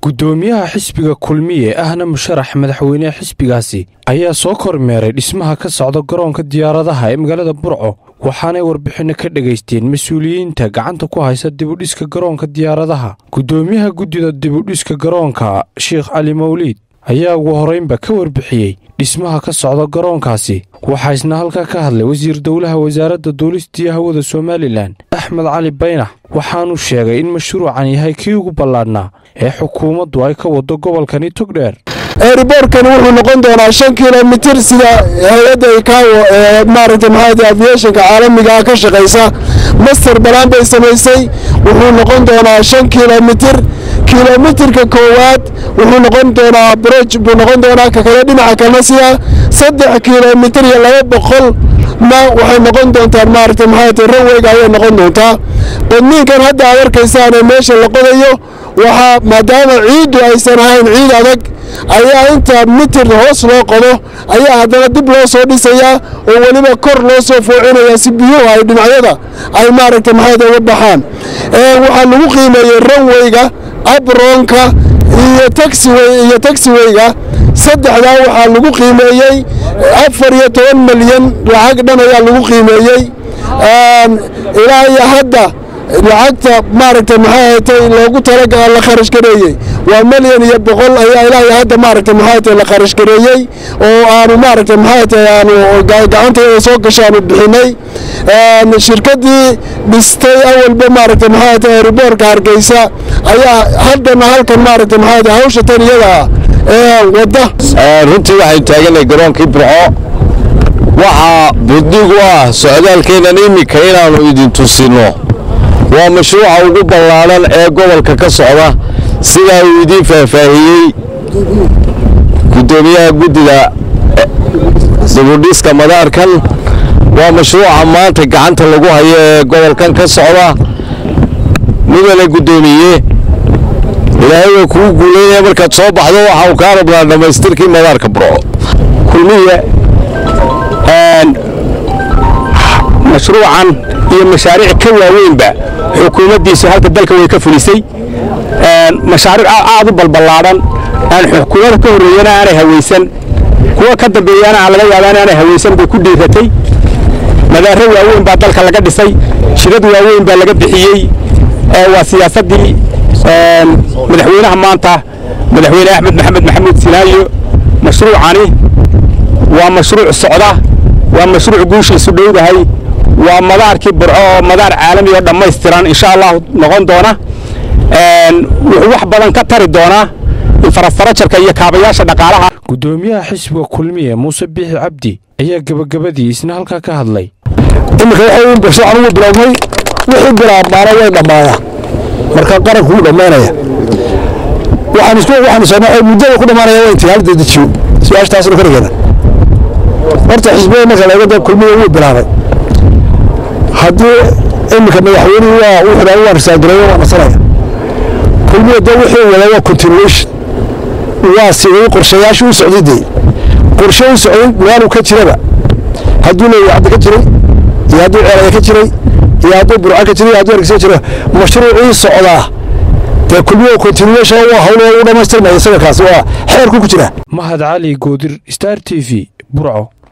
guddoomiyaha xisbiga kulmiye ahna musharax madaxweyneha xisbigaasi ayaa soo kormeeray dhismaha ka socda garoonka diyaaradaha ee magaalada burco waxaanay warbixinno ka dhegaysteen mas-uuliyiinta gacanta ku haysa dibudhiska garoonka diyaaradaha guddoomiyaha guddida dibudhiska garoonka sheikh cali mawliid ayaa ugu horraynba ka warbixiyey dhismaha ka socda garoonkaasi waxaa isna halkaa ka hadlay wasiir dowlaha wasaaradda duulistiyo hawada somalilan axmed cali baynax waxaanuu sheegay in mashruucan yahay kii ugu ballaadhnaa ee xukuumaddu ay ka waddo gobolkani togdheer eeriboorkani wuxuu noqon doonaa shan kilomitir sida hay-adda ikaawo ee maaragta maxaad aviationka caalamiga ah ka shaqaysa master balaan bay samaysay wuxuu noqon doonaa shan kilomitir kilomitirka koowaad wuxuu noqon doonaa broj buu noqon doonaa ka kale dhinaca kalnasiya saddex kilomitir iyo laba boqol na waxay noqon doontaan maaragta maxaad ranweyga ayay noqon doontaa qodniinkan hadda aad arkaysaan ee meesha la qodayo waxaa maadaama ciiddu aysan ahayn ciid adag ayaa inta mitir hoos loo qodo ayaa haddana dib loo soo dhisayaa oo weliba kor loo soo foocinayaa si biyuhu ay dhinacyada ay maaragta maxayd uga baxaan waxaa lagu qiimeeyey ranweyga abroonka iyo taxiwey iyo taxiweyga saddexdaa waxaa lagu qiimeeyey afar iyo toban milyan lacag dhan ayaa lagu qiimeeyey ilaa iyo hadda lacagta maaragta maxay haytay loogu tala la kharash gareeyey waa milyan iyo boqol ayaa ilaa iyo hadda maaragta maxay haytay la kharash gareeyey oo aanu maaragta maxay haytay aanu gacantayada soo gashaanu bixinay shirkaddii dhistay awalba maaragta maxay haytay riboorka hargeysa ayaa haddana halkan maaragta maxay haytay hawsha tan iyada ee wadda runtii waxaynu taaganay garoonkii burco waxaa buddig u ah socdaalkeennan iminka inaannu idin tusinno waa mashruuca ugu ballaadhan ee gobolka ka socda sidaa uu idiin faahfaahiyey guddoomiyaha guddida dibudhiska madaarkan waa mashruuca maanta gacanta lagu hayo ee gobolkan ka socda mudane guddoomiye ilaahay waa kuu guulaynaya markaad soo baxdo waxa uu kaa rabnaa dhammaystirkii madaarka burco kulmiye mashruucan iyo mashaariic ka waaweynba xukuumaddiisu halka dalka way ka fulisay mashaariic aad u balballaadhan aan xukuumada ka horreeyana aanay hawaysan kuwa ka dambeeyana aan laga yaaba inaanay hawaysan bay ku dhiiratay madaaro waaweyn baa dalka laga dhisay shirad waaweyn baa laga bixiyey waa siyaasaddii madaxweynaha maanta madaxweyne axmed maxamed maxamuud sinaayo mashruucani waa mashruuc socda waa mashruuc guushiisu dhowdahay waa madaarkii burco oo madaar caalami oo dhammaystiran insha allahu noqon doona wuxuu wax badan ka tari doonaa infrastrajarka iyo kaabayaasha dhaqaalaha guddoomiyaha xisbiga kulmiye muuse biixi cabdi ayaa gebagabadii isna halkaa ka hadlay iminka waxay mashruucan ugu bilowmay wixii bilaabmaana way dhammaanaa marka qaranku wuu dhammaanaya waxaan isku waxaan soo muddada ku dhammaanaya waa intii hal dedejiyo su-aashtaasna korigeena horta xisbiyada marka laga da kulmiya wuu bilaabay haddii iminka madaxweynuhu waa wuxuu dhaa waa risaagareeyo waa nasanaya kulmiya dee wixii wada waa continuation waa sidii qorshayaashii u socday dee qorshe u socday meeluu ka jiraba hadduu leeyahay cadda ka jiray iyo hadduu ceelaya ka jiray iyo hadduu burca ka jiray iyo hadduu hargeysa ka jiro mashruucii socdaa dee kulmiya continuation waa hawlo u dhammaystirmaya isaga kaasi waa xeerku ku jira mahad cali goodir star t v burco